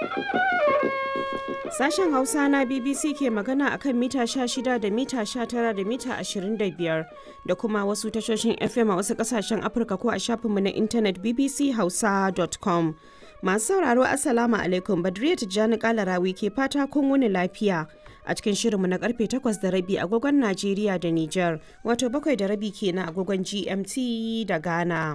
Sashen Hausa na BBC ke magana akan mita 16 da mita 19 da mita 25 da kuma wasu tashoshin FM a wasu kasashen Afirka ko a shafinmu na intanet bbchausa.com. Masu sauraro Assalamu alaikum Badriya Tijjani Kalarawi ke fata kun wuni lafiya. A cikin shirinmu na karfe 8 da rabi agogon Najeriya da Nijar, wato bakwai da rabi kenan agogon GMT da Ghana.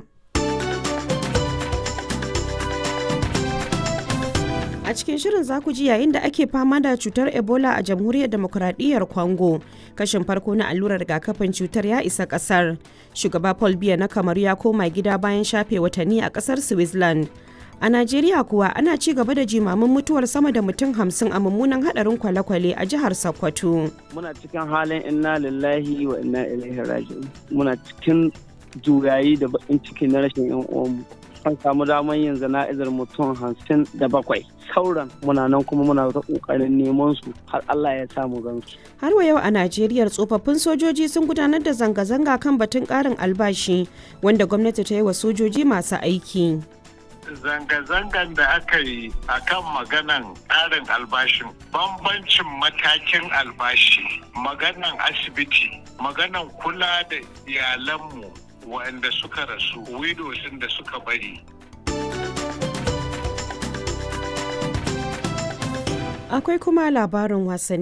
A cikin shirin za ku ji yayin da ake fama da cutar Ebola a jamhuriyar demokuraɗiyyar Congo. Kashin farko na allurar rigakafin cutar ya isa ƙasar. Shugaba Paul Biya na Kamaru ya koma gida bayan shafe watanni a ƙasar Switzerland. A Najeriya kuwa ana ci gaba da jimamin mutuwar sama da mutum hamsin a mummunan hadarin kwale-kwale a jihar Sokoto. Muna cikin halin inna lillahi wa inna ilaihi raji'un. Muna cikin juyayi da bakin ciki na rashin yan uwanmu. An samu damar yin zana'izar mutum hamsin da bakwai. Sauran muna nan kuma muna ta kokarin neman su har Allah ya samu gansu. Har wa yau a Najeriya tsofaffin sojoji sun gudanar da zanga-zanga kan batun ƙarin albashi wanda gwamnati ta yi wa sojoji masu aiki. zanga-zangan da aka yi a kan maganan ƙarin albashin bambancin matakin albashi maganan asibiti maganan kula da iyalanmu waɗanda suka rasu widows da suka bari Akwai kuma labarin wasanni